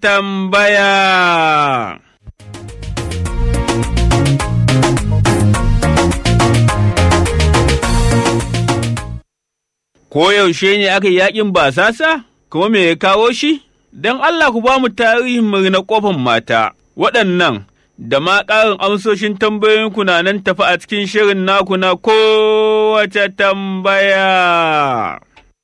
tambaya. Koyaushe ne aka yi yaƙin basasa, kuma me ya kawo shi? Don Allah ku ba mu tarihin murna ƙofan mata, waɗannan da ma ƙarin amsoshin tambayoyinku na nan tafi a cikin shirin naku na kowace tambaya.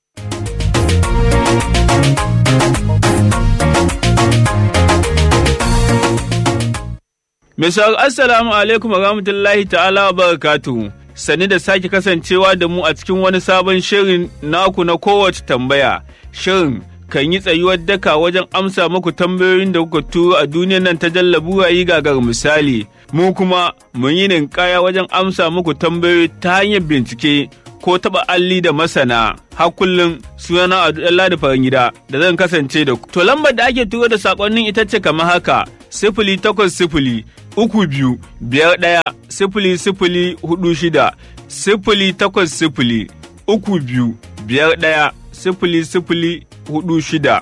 Misal Assalamu alaikum wa rahmatullahi ta'ala wa barakatuhu. Sani da sake kasancewa da mu a cikin wani sabon shirin naku na kowace tambaya. Shirin kan yi tsayuwar daka wajen amsa muku tambayoyin da kuka turo a duniyar nan ta jallabu yi gagar misali. Mu kuma mun yi ninkaya wajen amsa muku tambayoyi ta hanyar bincike ko taɓa alli da masana. Har kullum sunana a da farin gida da zan kasance da ku. To lambar da ake turo da saƙonnin ita ce kamar haka. Sifili takwas sifili uku biyu biyar ɗaya sifili sifili hudu shida sifili takwas sifili uku biyu biyar ɗaya sifili sifili hudu shida.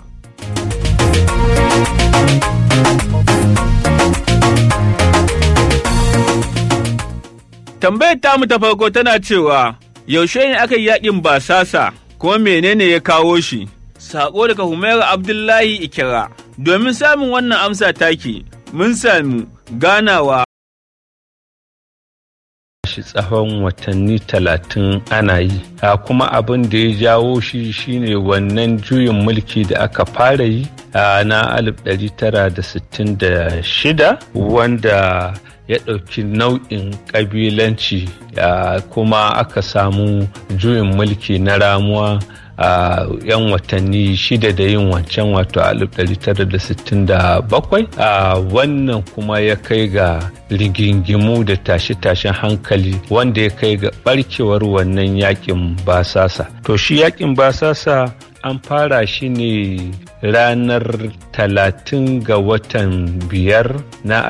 Tambayar tamu ta farko tana cewa yaushe ne aka yi yaƙin basasa kuma menene ya kawo shi? Saƙo daga Humaira Abdullahi Ikira. Domin samun wannan amsa take, mun sami ganawa shi tsawon watanni talatin ana yi a kuma abin da ya jawo shi shine wannan juyin mulki da aka fara yi a na 1966 wanda ya ɗauki nau'in ƙabilanci kuma aka samu juyin mulki na ramuwa a yan watanni shida da yin wancan wato 1967 a wannan kuma ya kai ga rigingimu da tashe-tashen hankali wanda ya kai ga barkewar wannan yakin basasa to shi yakin basasa an fara shi ne ranar talatin ga watan biyar na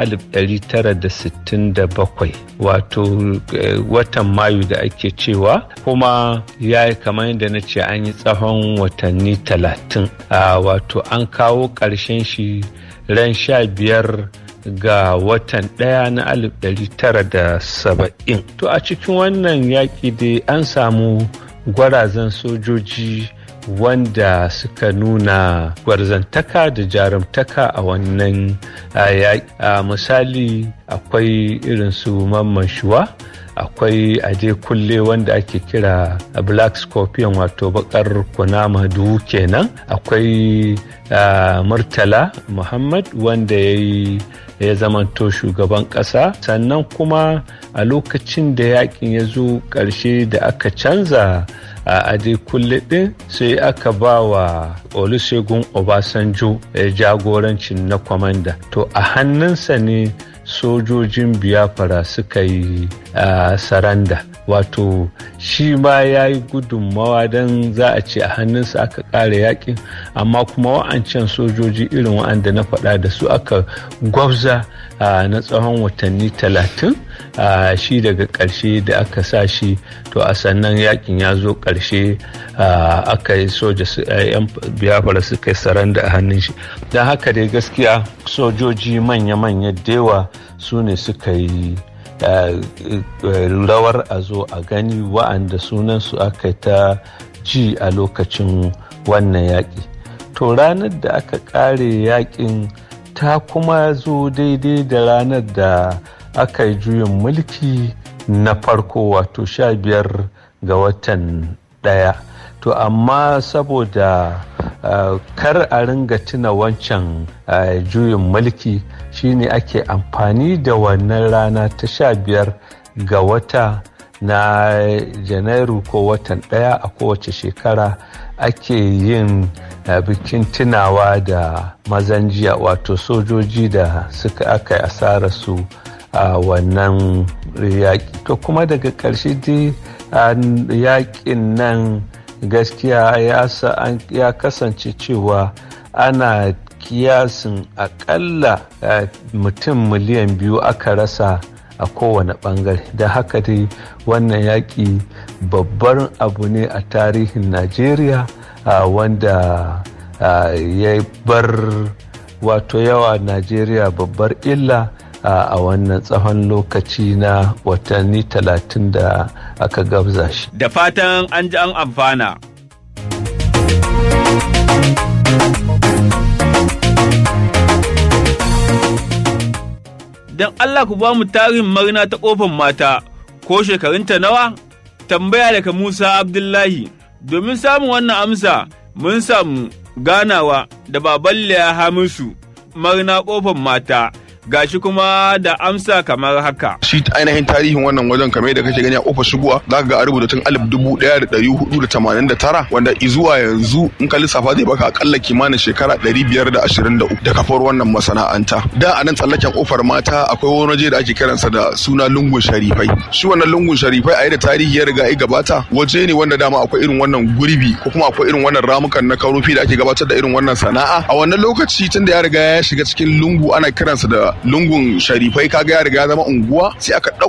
1967 wato watan mayu da ake cewa kuma ya yi kamar yadda na ce an yi tsawon watanni talatin wato an kawo ƙarshen shi ran sha biyar ga watan ɗaya na 1970 to a cikin wannan yaƙi dai an samu gwarazan sojoji wanda suka nuna gwarzantaka da jarumtaka a wannan yaƙi misali akwai irin su mamman shuwa akwai aje kulle wanda ake kira black scorpion wato bakar kunama duhu kenan akwai murtala muhammad wanda ya yi ya zamanto shugaban ƙasa sannan kuma a lokacin da yakin ya zo ƙarshe da aka canza a ade kulle ɗin sai aka ba wa olusegun obasanjo jagorancin na kwamanda to a hannunsa ne sojojin biyafara suka yi saranda wato shi ma ya yi gudunmawa don za a ce a hannunsa aka ƙara yakin amma kuma wa'ancan sojoji irin wa'anda na faɗa da su aka gwabza na tsawon watanni talatin shi daga ƙarshe da aka sa shi to a sannan yakin ya zo ƙarshe aka yi soja yan biyafara suka yi saranda a hannun shi don haka dai gaskiya sojoji manya-manya dewa su ne suka yi rawar a zo a gani wa'anda sunansu aka ta ji a lokacin wannan yaƙi to ranar da aka ƙare yaƙin ta kuma zo daidai da ranar da aka yi juyin mulki na farko wato sha biyar ga watan ɗaya to amma saboda uh, kar a ringa tuna wancan uh, juyin mulki shine ake amfani da wannan rana ta sha biyar ga wata na janairu ko watan ɗaya a kowace shekara ake yin uh, bikin tunawa da mazan jiya wato sojoji da suka aka yi asarar su a wannan yaƙi to kuma daga ƙarshe dai yaƙin nan gaskiya ya kasance cewa ana kiyasin akalla mutum miliyan biyu aka rasa a kowane bangare da haka dai wannan yaƙi babbar abu ne a tarihin najeriya wanda ya bar wato yawa najeriya babbar illa a wannan tsawon lokaci na watanni talatin da aka gabza shi da fatan an ji an amfana don Allah ku ba mu tarihin marina ta ƙofar mata ko shekarunta nawa? Tambaya daga Musa Abdullahi. Domin samun wannan amsa mun samu ganawa da baban ya Hamisu marina ƙofar mata. gashi kuma da amsa kamar haka. Shi ainihin tarihin wannan wajen kamar da kake gani a kofar shigowa za ka ga a rubuta tun alif dubu ɗaya da ɗari hudu da tamanin da tara wanda izuwa yanzu in ka lissafa zai baka akalla kimanin shekara ɗari biyar da ashirin da uku da kafar wannan masana'anta. Da a nan tsallaken kofar mata akwai wani waje da ake kiransa da suna lungun sharifai. Shi wannan lungun sharifai a da tarihi ya riga ya gabata waje ne wanda dama akwai irin wannan gurbi ko kuma akwai irin wannan ramukan na karofi da ake gabatar da irin wannan sana'a. A wannan lokaci tun da ya riga ya shiga cikin lungu ana kiransa da lungun sharifai kaga ya riga ya zama unguwa sai aka